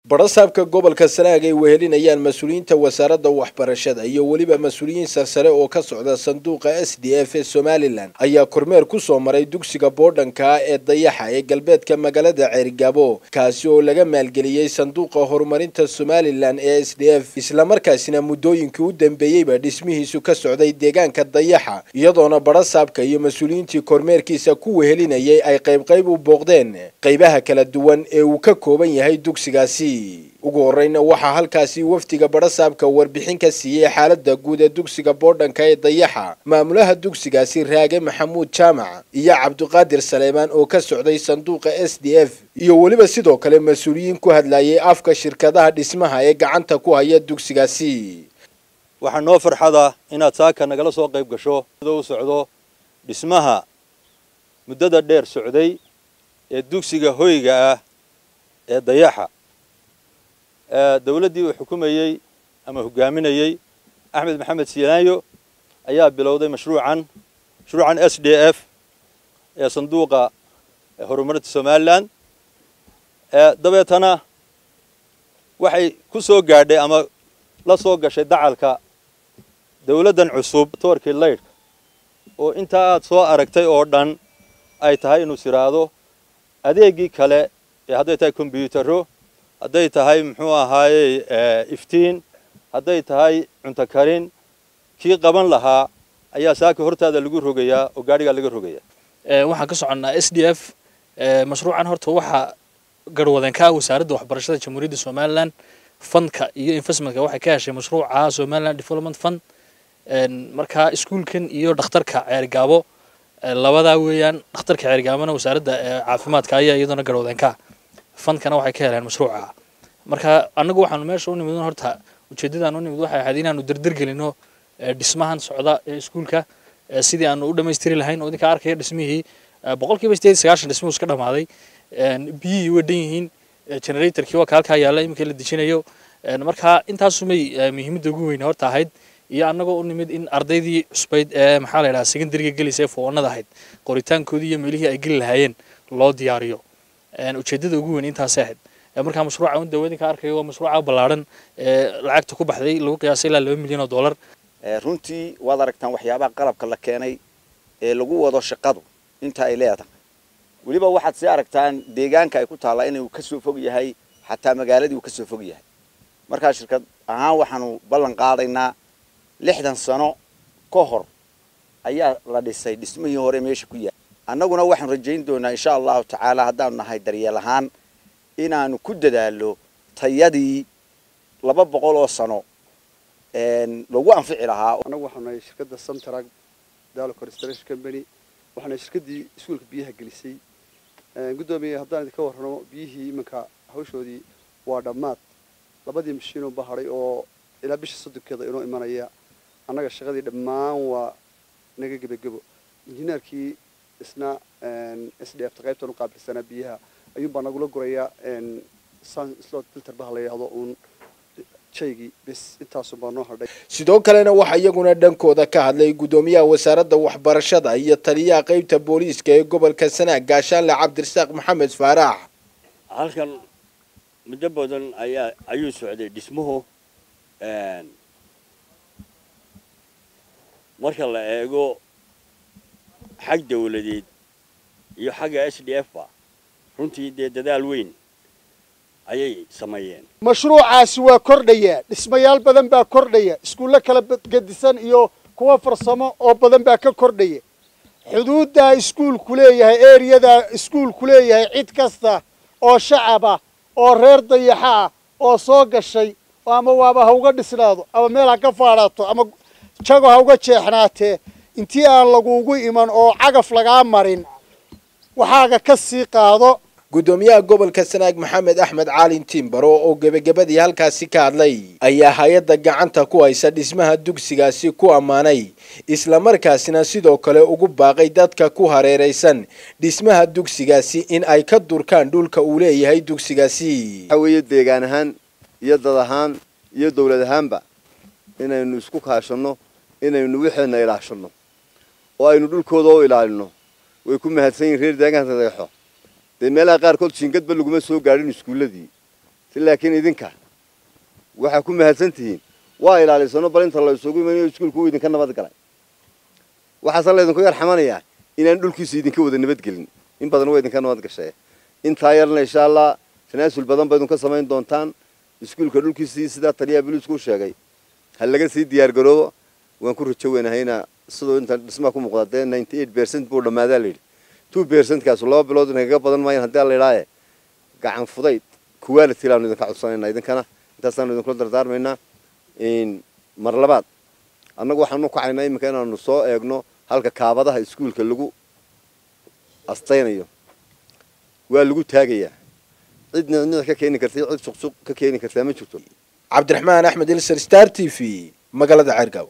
barasaabka gobolka sanaag ay wehelinayaan mas-uuliyiinta wasaaradda waxbarashada iyo weliba mas-uuliyiin sarsare oo ka socda sanduuqa s d f ee somalilan ayaa kormeer ku soo maray dugsiga boodhanka ee dayaxa ee galbeedka magaalada ceerigaabo kaasi oo laga maalgeliyey sanduuqa horumarinta somalilan ee s d f islamarkaasina muddooyinkii u dambeeyeyba dhismihiisu ka socday deegaanka dayaxa iyadoona barasaabka iyo mas-uuliyiintii kormeerkiisa ku wehelinayay ay qaybqayb u booqdeen qaybaha kala duwan ee uu ka kooban yahay dugsigaasi ugu horeyna waxaa halkaasi wafdiga barasaabka warbixin ka siiyey xaalada guud ee dugsiga boodhanka ee dayaxa maamulaha dugsigaasi raage maxamuud jaamac iyo cabdiqaadir saleemaan oo ka socday sanduuqa s d f iyo weliba sidoo kale mas-uuliyiin ku hadlayay afka shirkadaha dhismaha ee gacanta ku haya dugsigaasi waxaa noo farxada inaad saaka nagala soo qayb gasho u socdo dhismaha muddada dheer socday ee dugsiga hoyga ah ee dayaxa dawladdii uu xukumayey ama hogaaminayey axmed maxamed siyaanyo ayaa bilowday mashruucan mashruucan s d f ee sanduuqa horumarinta somalilan dabeetana waxay ku soo gaadhay ama la soo gashay dacalka dawladdan cusub toorkii laydhka oo intaa aad soo aragtay oo dhan ay tahay inuu siraado adeegii kale ee hadday tahay kombyutaro hadday tahay muxuu ahaayey iftiin hadday tahay cunto karin kii qaban lahaa ayaa saaka hortaada lagu rogayaa oo gaadhigaa laga rogayaa waxaan ka soconnaa s d f mashruucan horta waxaa garhwadeen ka ah wasaaradda waxbarashada jamhuuriyadda somalilan fundka iyo investmentka waxay ka heshay mashruuca somaliland development fund markaa iskuulkan iyo dhakhtarka ceergaabo labadaa weeyaan dhakhtarka ceergaabona wasaaradda caafimaadka ayaa iyaduna garhwadeen ka ah fundkana waxay ka heleen mashruuca marka annagu waxaanu meesha u nimid horta ujeeddadaan u nimid waxay ahayd inaanu derdergelino dhismahan socda ee iskuulka sidii aanu u dhammaystiri lahayn oo idinka arkaya dhismihii boqolkiiba sideed sagaashan dhismuhu iska dhamaaday biyihii way dhan yihiin generatorkii waa ka halkaa yaalla iminka la dejinayo marka intaasumay muhiimadda ugu weyne horta ahayd iyo annagoo u nimid in ardaydii cusbayd ee maxaa la yidhaha secondariga gelaysa ee foonada ahayd qoritaankoodii iyo meelihii ay geli lahaayeen loo diyaariyo ujeeddada ugu weyn intaasay ahayd markaa mashruuca un dawadinka arkayo waa mashruuca ballaadhan ee lacagta ku baxday lagu qiyaasay ilaa laba milyan oo dollar runtii waad aragtaan waxyaabaha qalabka la keenay ee lagu wado shaqadu inta ay leedahay weliba waxaad sii aragtaan deegaanka ay ku taallaa inuu kasoo fog yahay xataa magaaladii uu kasoo fog yahay markaa shirkad ahaan waxaanu ballan qaadaynaa lixdan sano ka hor ayaa la dhisay dhismihii hore meesha ku yahay annaguna waxaanu rajayn doonaa insha allahu tacaala haddaanu nahay daryeel ahaan inaanu ku dadaalo tayadii laba boqol oo sano lagu anfici lahaa annagu waxaanu nahay shirkadda samtrag dalo construction company waxaana shirkaddii iskuulka biyaha gelisay guddoomiye haddaan idinka warramo biyihii iminka hawshoodii waa dhammaad labadii mashiinoo bahaday oo ilaa bisha soddonkeeda inoo imanaya annaga shaqadii dhammaan waa naga gebagebo injineerkii isna s d f ta qaybtan u qaabilsanaa biyaha ayuunbaa nagula gurayaa slot filter baha la yidhahdo uun jaygii bis intaasunbaa noo hadhay sidoo kalena waxaa iyaguna dhankooda ka hadlay guddoomiyaha wasaaradda waxbarashada iyo taliyaha qaybta booliiska ee gobolka sanaag gaashaanle cabdirasaaq maxamed faarax halkan muddo badan ayaa ayuu socday dhismuhu marka la eego xag dawladeed iyo xagga s d f ba runtii dee dadaal weyn ayay sameeyeen mashruucaasi waa kordhayaa dhismayaal badan baa kordhaya iskuullo kala gedisan iyo kuwa farsamo oo badan baa ka kordhaya xuduuddaa iskuulku leeyahay ereyadaa iskuulku leeyahay cid kasta oo shacab ah oo reer dayaxa ah oo soo gashay ama waaba ha uga dhisnaado ama meel ha ka faadhaato ama jago ha uga jeexnaatee intii aan lagugu iman oo cagaf lagaa marin waxaaga ka sii qaado guddoomiyaha gobolka sanaag maxamed axmed caalin timbaro oo gebagabadii halkaasi ka hadlay ayaa hay-adda gacanta ku haysa dhismaha dugsigaasi ku ammaanay islamarkaasina sidoo kale ugu baaqay dadka ku hareeraysan dhismaha dugsigaasi in ay ka durkaan dhulka uu leeyahay dugsigaasi waxaa weeye deegaan ahaan iyo dad ahaan iyo dawlad ahaanba inaynu isku kaashanno inaynu wixeena ilaashanno oo aynu dhulkooda u ilaalino way ku mahadsan yihin reer deegaanka dayaxo dee meelaha qaarkood jiingadba laguma soo gaadhin iskuulladii si laakiin idinka waxaa ku mahadsan tihiin waa ilaalisano bal inta la isugu imanayo iskuulku uu idinka nabad galay waxaase laydinku yar xamanayaa inaan dhulkiisu idinka wada nabadgelin in badan waa idinka nabad gashay intaa yarna insha allah tanaasul badan ba idinka samayn doontaan iskuulka dhulkiisii sidaa taliyaha boliisku sheegay ha laga sii diyaar garoobo waan ku rajo weynahayna siduu inta dhismaha ku muuqda dee ninety eight percent buu dhammaadaa layidhi two percentkaas laba bilood inagaga badan maayan haddii alla idhaaye gacan fudayd quality laanu idinka codsanaynaa idinkana intaasaanu idinkula dardaarmaynaa mar labaad annagu waxaanu kacaynaa iminka inaanu soo eegno halka kaabadaha iskuulka lagu astaynayo waa lagu taagayaa cid nicnic ka keeni karta cid suqsuq ka keeni kartaa ma jirto cabdiraxmaan axmed ilser star t v magaalada ceergaaw